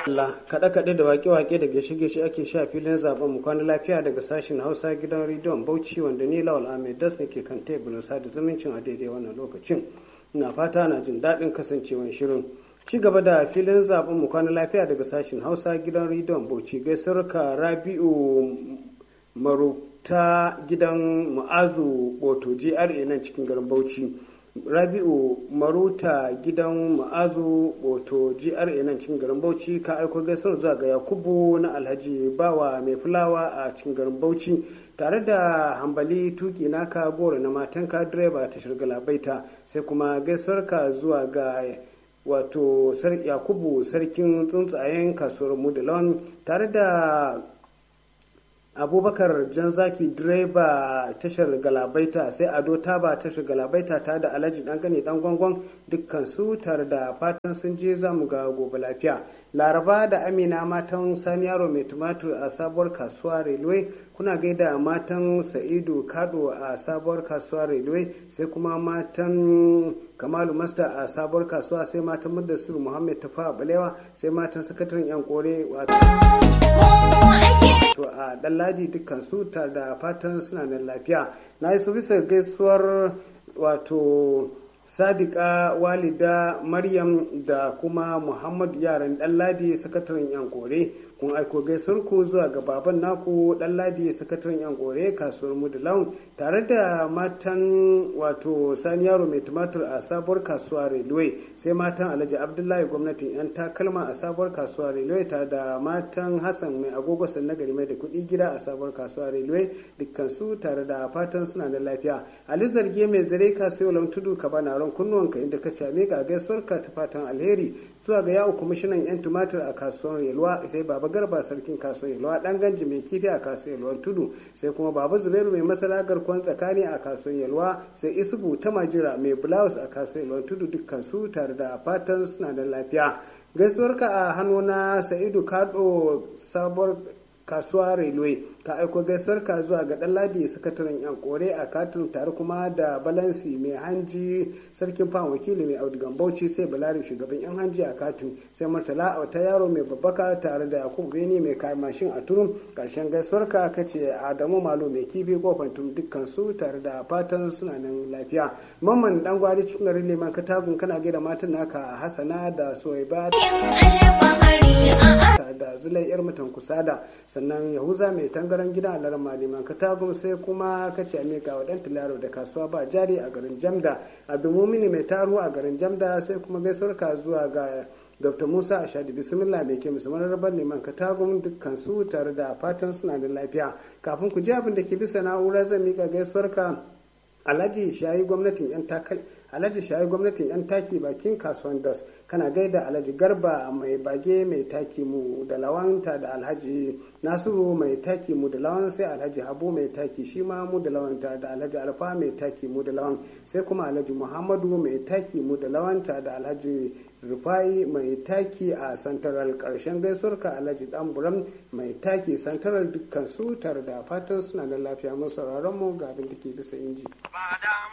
Allah kaɗe-kaɗe da waƙe-waƙe da gaishe-gaishe ake sha filin zaben mu kwana lafiya daga sashen Hausa gidan rediyon Bauchi wanda ni Lawal Ahmed Das ne ke kan teburin sada zumuncin a daidai wannan lokacin. Ina fata na jin daɗin kasancewan shirin. Ci gaba da filin zaben mu kwana lafiya daga sashen Hausa gidan rediyon Bauchi gaisuwar ka Rabi'u Maruta gidan Mu'azu Boto GRA nan cikin garin Bauchi. rabi'u maruta gidan ma'azu boto gra nan cikin garin bauchi ka aiko gaisuwar zuwa ga yakubu na alhaji bawa mai fulawa a cikin garin bauchi tare da hambali tuki naka goro na matanka direba ta shirga labaita sai kuma gaisuwar ka zuwa ga wato yakubu sarkin tsuntsayen kasuwar mudalon tare da abubakar janzaki direba tashar galabaita sai ado taba tashar galabaita ta da alhaji dan gane dan gwangwan dukkan su tare da fatan sun je za mu ga gobe lafiya laraba da amina matan sani yaro mai tumatur a sabuwar kasuwa railway kuna gaida matan sa'idu kado a sabuwar kasuwa railway sai kuma matan kamalu masta a sabuwar kasuwa sai matan mudassir muhammad tafa balewa sai matan sakataren yan kore wato to a ɗanladi dukkan su tare da fatan suna nan lafiya na yi su bisa gaisuwar wato sadika walida maryam da kuma muhammad yaran ɗanladi sakataren yan kore kun aiko gaisuwar ku zuwa ga baban naku ɗanladi sakataren yan kore kasuwar mudulaun tare da matan wato sani yaro mai tumatur a sabuwar kasuwa railway sai matan alhaji abdullahi gwamnatin yan takalma a sabuwar kasuwa railway tare da matan hassan mai agogo nagari mai da kuɗi gida a sabuwar kasuwa railway dukkan su tare da fatan suna da lafiya ali zarge mai zare ka sai walan tudu ka bana ran kunnuwanka inda ka came ga gaisuwar ka ta fatan alheri zuwa ga yawo kwamishinan yan tumatur a kasuwar yalwa sai baba garba sarkin kasuwar yalwa dan ganji mai kifi a kasuwar yalwa tudu sai kuma baba zubairu mai masara garkon tsakani a kasuwar yalwa sai isubu ta majira mai blouse a kasuwar yalwa tudu dukkan su tare da fatan suna da lafiya gaisuwar ka a hannu na sa'idu kado sabuwar kasuwa railway ka aiko gaisuwar ka zuwa ga ɗanladi sakataren yan kore a katin tare kuma da balansi mai hanji sarkin fam wakili mai audigan bauchi sai balarin shugaban yan hanji a katin sai murtala a wata yaro mai babbaka tare da yakubu beni mai kayan mashin a turum karshen gaisuwar ka kace adamu malo mai kifi kofar turum dukkan su tare da fatan suna nan lafiya mamman dan gwari cikin garin leman katagun kana gaida matan naka hasana da soyaba da zulai yar mutan kusada sannan yahuza mai tangaran gidan alaran maliman katagun sai kuma kace amika wa dan tilaro da kasuwa ba jari a garin jamda abdulmumini mai taro a garin jamda sai kuma gaisuwar ka zuwa ga dr musa ashadi bismillah mai ke musamman rabar neman katagun dukkan su tare da fatan suna da lafiya kafin ku ji abin da ke bisa na'ura zan mika gaisuwar ka alhaji shayi gwamnatin yan takal alhaji shayi gwamnatin yan taki bakin kasuwan das kana gaida alhaji garba mai bage mai taki mu da lawanta da alhaji nasiru mai taki mu da lawan sai alhaji habu mai taki shi ma mu da lawanta da alhaji alfa mai taki mu da lawan sai kuma alhaji muhammadu mai taki mu da lawanta da alhaji rufai mai taki a santaral karshen gaisuwarka alhaji dan buram mai taki santaral dukkan su tare da fatan suna da lafiya masu mu ga abin da ke bisa inji.